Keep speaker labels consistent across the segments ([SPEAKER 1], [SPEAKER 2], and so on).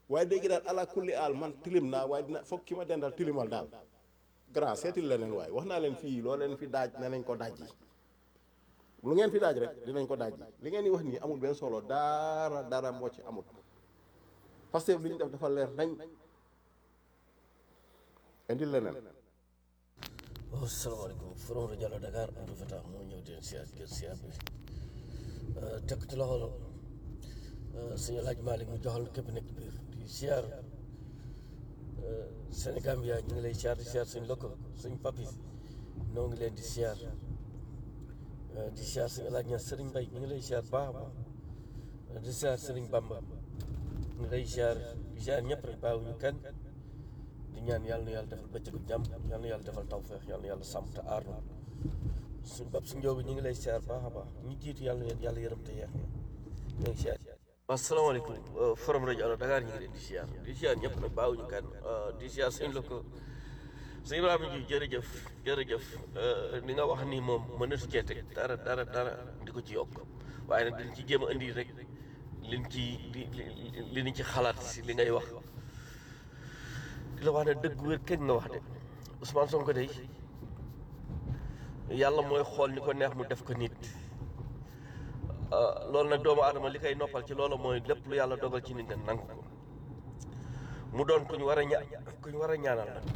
[SPEAKER 1] waaye léegi daal ala kulli aal man tilim naa waaye dina foog ki ma dendal tilimal daal grand seetil leneen waaye wax naa leen fii loo leen fi daaj ne nañ ko daaj yi lu ngeen fi daaj rek dinañ ko daaj yi li ngeen di wax nii amul benn solo dara dara moo ci amul parce que li ñu def dafa leer nañ indil leneen
[SPEAKER 2] waaw salaamaaleykum Forum rajo Allo Dakar Abdou Fatah moo ñëw di leen siyaar gër siyaar bi teg ci loxo suñu laaj Malick mu joxal képp nekk biir di siyaar Sénégal bi ñu ngi lay siyaar di siyaar suñu lokko suñu papi noo ngi leen di siyaar di siyaar suñu laaj ña Sëriñ Mbay ñu ngi lay siyaar baax a baax di siyaar Sëriñ Bamba ñu ngi lay siyaar di siyaar ñëpp rek bàyyiwuñu kenn di ñaan yàlla na yàlla defal bëccëgu jàmm yàlla na yàlla defal tawfeex yàlla na yàlla sàmm te aar na suñu bopp suñu njóobi ñu ngi lay siyaar baax a baax ñu jiitu yàlla na yàlla yërëm te yeex na ñu ngi siyaar asalaamaaleykum Forum rajo Allo Dakar ñu ngi leen di siyaar di siyaar ñëpp nag baawuñu kan di siyaar suñu la ko suñu Ibrahima ji jërëjëf jërëjëf li nga wax ni moom mënatu cee teg dara dara dara di ko ci yokk waaye nag dañ ci jéem a indi rek liñ ci li li ñu ci xalaat si li ngay wax di la wax ne dëgg wér kenn nga wax de Ousmane Sonko day yàlla mooy xool ni ko neex mu def ko nit loolu nag doomu aadama li koy noppal ci loolu mooy lépp lu yàlla dogal ci nit nga nangu ko mu doon ku ñu war a ña ku ñu war a ñaanal nag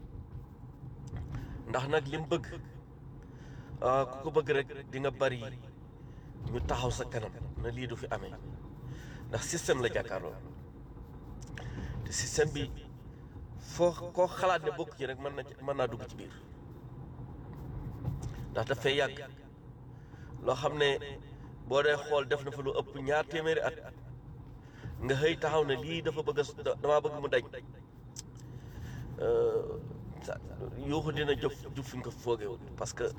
[SPEAKER 2] ndax nag li mu bëgg ku ko bëgg rek di nga bari ñu taxaw sa kanam na lii du fi amee ndax système la jàkkaarloo te système bi foo koo xalaat ne bokk ci rek mën na mën naa dugg ci biir ndax daf fay yàgg loo xam ne boo dee xool def na fa lu ëpp ñaar téeméeri at nga xëy taxaw ne lii dafa bëgg a damaa bëgg mu dañ yuuxu dina jëf jub fi nga ko foogewul parce que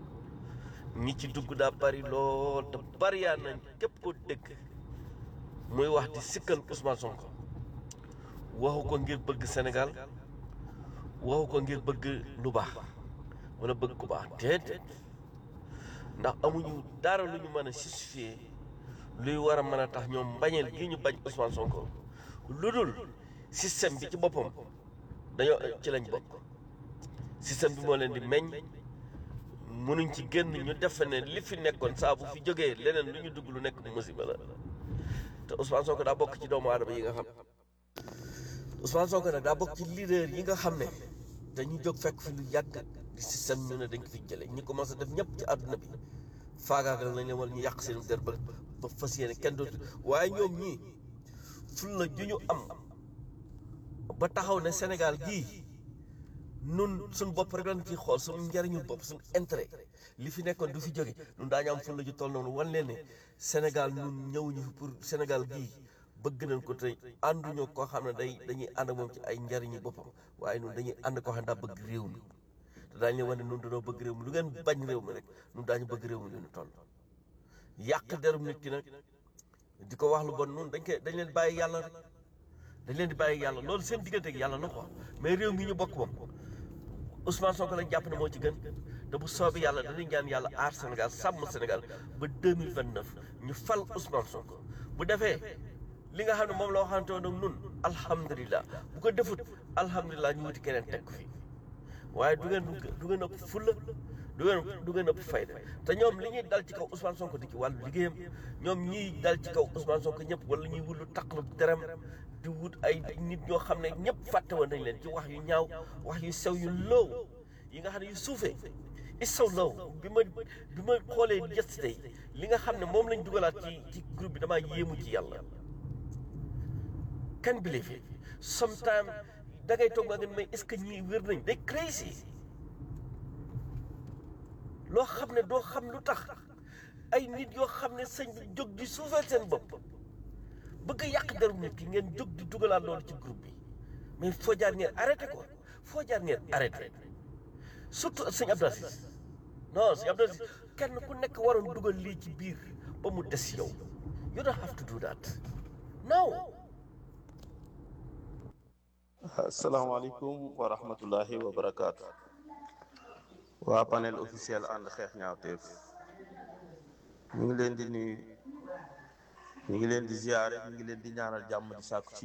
[SPEAKER 2] ñi ci dugg daa bari lool te bari yaa nañ képp ko dégg muy wax di sikkal Ousmane Sonko waxu ko ngir bëgg Sénégal waxu ko ngir bëgg lu baax wala bëgg ku baax déedéet ndax amuñu dara lu ñu mën a justifier luy war a mën a tax ñoom mbañeel gi ñu bañ Ousmane Sonko lu dul système bi ci boppam dañoo ci lañ bokk système bi moo leen di meññ mënuñ ci génn ñu defe ne li fi nekkoon saa bu fi jógee leneen lu ñu dugg lu nekk musiba la te Ousmane Sonko daa bokk ci doomu aadama yi nga xam Ousmane Sonko nag daa bokk ci leader yi nga xam ne dañuy jóg fekk fi lu yàgg di système ñu ne dañ ko fi jëlee ñi commencé def ñëpp ci àdduna bi faagaagal nañ leen wala ñu yàq seen der ba ba fas yéene kenn dootu waaye ñoom ñii ful la ju ñu am ba taxaw ne Sénégal gii nun suñ bopp rek lañ ciy xool suñu njariñu bopp suñu intérêt li fi nekkoon du fi jóge nun daañu am ful la ju toll noonu wan leen ne Sénégal nun ñëwuñu fi pour Sénégal gii bëgg nañ ko tey ànduñoo koo xam ne day dañuy ànd ak moom ci ay njariñu boppam waaye nun dañuy ànd koo xam ne daa bëgg réew mi te daañu leen wane nun dañoo bëgg réew mi lu ngeen bañ réew mi rek nun daañu bëgg réew mi lu ñu toll yàq derum nit ki nag di ko wax lu bon nun dañ koy dañ leen bàyyi yàlla rek dañ leen di bàyyi yàlla loolu seen diggante ak yàlla la quoi mais réew mi ñu bokk moom Ousmane Sonko lañ jàpp ne moo ci gën te bu soobee yàlla dañuy ñaan yàlla aar Sénégal sàmm Sénégal ba 2029 ñu fal Ousmane Sonko bu defee li nga xam ne moom la waxante woon ak nun alhamdulilah bu ko defut alhamdulilah ñu wuti keneen teg ko fi waaye du ngeen du ngeen ëpp fulla du ngeen du ngeen ëpp fayda te ñoom li ñuy dal ci kaw Ousmane Sonko di ci wàllu liggéeyam ñoom ñiy dal ci kaw Ousmane Sonko ñëpp wala ñuy wut lu taqlu derem di wut ay nit ñoo xam ne ñëpp fàtte woon nañ leen ci wax yu ñaaw wax yu sew yu low yi nga xam ne yu suufee is so low bi ma bi ma xoolee yesterday li nga xam ne moom lañ dugalaat ci ci groupe bi damaa yéemu ci yàlla can believe it sometimes da ngay toog nga mais est-ce que ñii wér nañ day crazy loo xam ne doo xam lu tax ay nit yoo xam ne sëñ bi jóg di suufeel seen bopp bëgg a yàq deru nit ki ngeen jóg di dugalaat loolu ci groupe bi mais foo jaar ngeen arrêté ko foo jaar ngeen arrêté surtout sëñ Abdou Aziz non sëñ Abdou Aziz kenn ku nekk waroon dugal lii ci biir ba mu des yow you don't have to do that no
[SPEAKER 3] asalaamaaleykum wa rahmatullahi wa barakaatu waa panel officiel ànd xeex ñaawteef ñu ngi leen di nuyu ñu ngi leen di ziare ñu ngi leen di ñaanal jàmm di sàkku ci